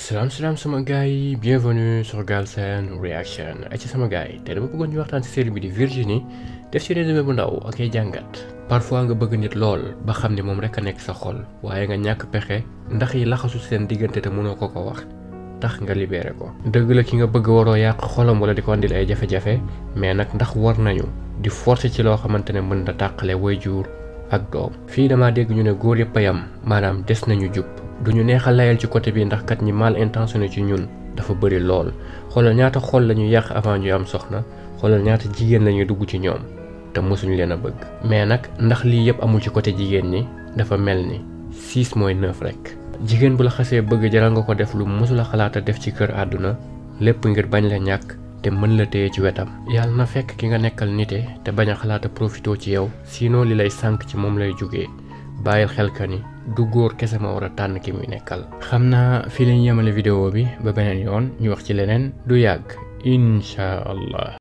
salaam salaam sama gars yi bienvenue sur Galsen Reaction ay ci sama gars yi te dama bëggoon ñu waxtaan ci série bi di Virginie def ci résumé bu ndaw ak ay jàngat parfois nga bëgg nit lool ba xam ni moom rek a nekk sa xol waaye nga ñàkk pexe ndax yi laxasu seen diggante te mënoo ko ko wax tax nga libéré ko dëgg la ki nga bëgg waroo yàq xolam wala di ko andil ay jafe-jafe mais nag ndax war nañu di forcer ci loo xamante ne mën na tàqale waajur ak doom fii dama dégg ñu ne góor yëpp a yam maanaam des nañu jub duñu neex a layal ci côté bi ndax kat ñi mal intentionné ci ñun dafa bëri lool xoolal ñaata xol la ñu yàq avant ñuy am soxna xoolal ñaata jigéen la ñuy dugg ci ñoom te mosuñu leen a bëgg mais nag ndax lii yëpp amul ci côté jigéen ñi dafa mel ni 6 mooy 9 rek jigéen bu la xasee bëgg jaral nga ko def lu mosula xalaata def ci kër àdduna lépp ngir bañ la ñàkk te mën la téye ci wetam yàlla na fekk ki nga nekkal nite te bañ a xalaata profité ci yow sinon li lay sànk ci moom lay jógee bàyyil xel ka ni du góor kese ma war a tànn ki muy nekkal xam naa fii lañ yemale vidéo bi ba beneen yoon ñu wax ci leneen du yàgg incha allah